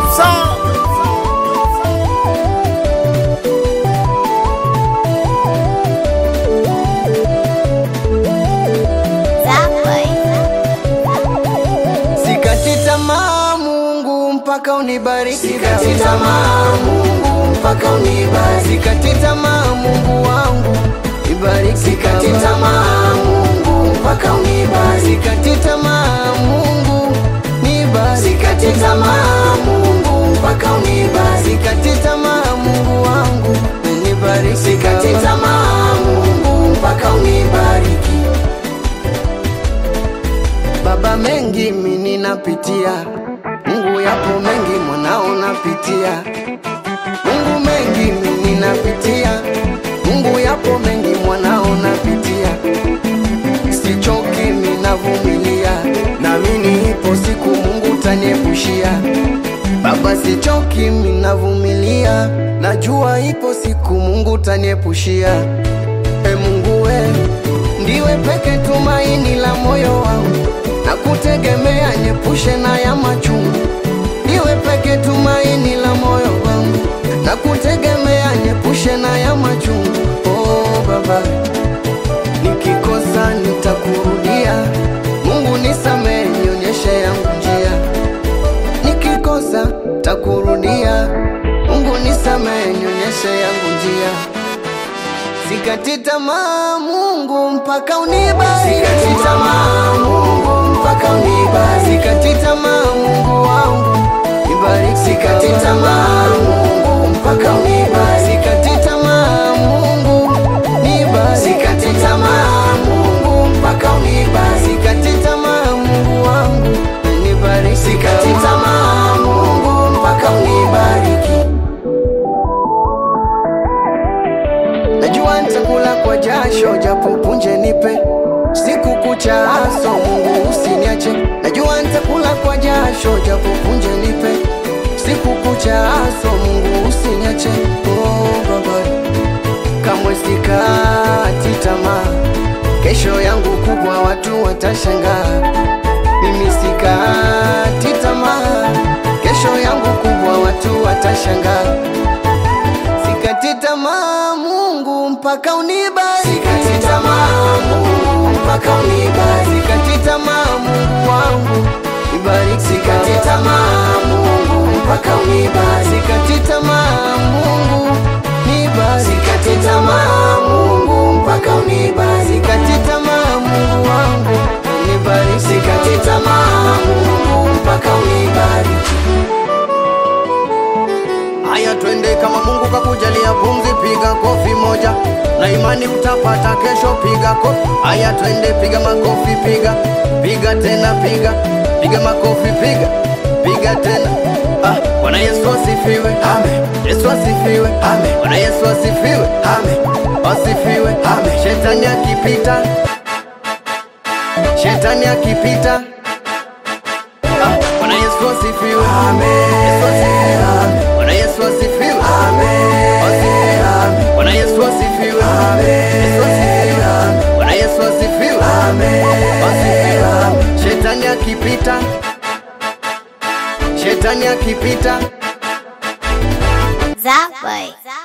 Producer. Sikati tamaa Mungu mpaka unibariki. Sikati tamaa Mungu mpaka unibariki. Sikati tamaa Mungu wangu ibariki. Sikati tamaa Mungu mpaka unibariki. Sikati tamaa Mungu nibariki. Sikati tamaa Mungu mpaka unibariki. Sikati tamaa Mungu wangu nibariki. Sikati tamaa Mungu mpaka unibariki. Baba, mengi mimi napitia, Mungu yapo mengi mwanao napitia, Mungu mengi mimi napitia, Mungu yapo mengi mwanao napitia, sichoki mimi navumilia, naamini ipo siku Mungu taniepushia. Baba, sichoki mimi navumilia, najua ipo siku Mungu taniepushia. E Mungu we, ndiwe peke tumaini la moyo wangu, na kutegemea nyepushe na ya machungu. Ndiwe peke tumaini la moyo wangu, na kutegemea nyepushe na ya machungu. Oh Baba, nikikosa nitakurudia. Mungu nisamehe, nionyeshe yangu njia. Nikikosa takurudia. Mungu nisamehe, nionyeshe yangu njia. Sikati tamaa Mungu mpaka unibariki. Sikati tamaa Mungu mpaka unibariki. Sikati tamaa Mungu wangu nibariki. Sikati tamaa Mungu mpaka unibariki. Sikati tamaa Mungu nibariki. Sikati tamaa Mungu mpaka unibariki. Sikati tamaa Mungu wangu nibariki. Sikati tamaa Mungu mpaka unibariki. Najua nitakula kwa jasho japo punje nipe siku kucha aso Mungu usiniache. Najua nitakula kwa jasho japo punje nipe siku kucha aso Mungu usiniache. Oh Baba, kamwe sikati tamaa, kesho yangu kubwa watu watashangaa. Mimi sikati tamaa, kesho yangu kubwa watu watashangaa. Sikati tamaa Mungu mpaka unibariki. Sikati tamaa Mungu mpaka unibariki. Sikati tamaa Mungu wangu nibariki. Sikati tamaa Mungu mpaka unibariki. Sikati tamaa Mungu nibariki. Sikati tamaa Mungu mpaka unibariki. Sikati tamaa Mungu wangu nibariki. Sikati tamaa Mungu mpaka unibariki. Haya, twende kama Mungu kakujalia pumzi, piga kofi moja na imani utapata kesho. Piga kofi. Haya, twende, piga makofi, piga piga tena, piga piga makofi, piga piga tena. Ah, Bwana Yesu asifiwe, amen. Yesu asifiwe, amen. Bwana Yesu asifiwe, amen. Asifiwe, amen. Shetani akipita, shetani akipita Ah, Bwana Yesu asifiwe. Amen. Yesu asifiwe. Amen. Bwana Yesu asifiwe. Amen. Asifiwe. Amen. Bwana Yesu asifiwe. Amen. Yesu asifiwe. Amen. Bwana Yesu asifiwe. Amen. Asifiwe. Amen. Shetani akipita, shetani akipita Zapway.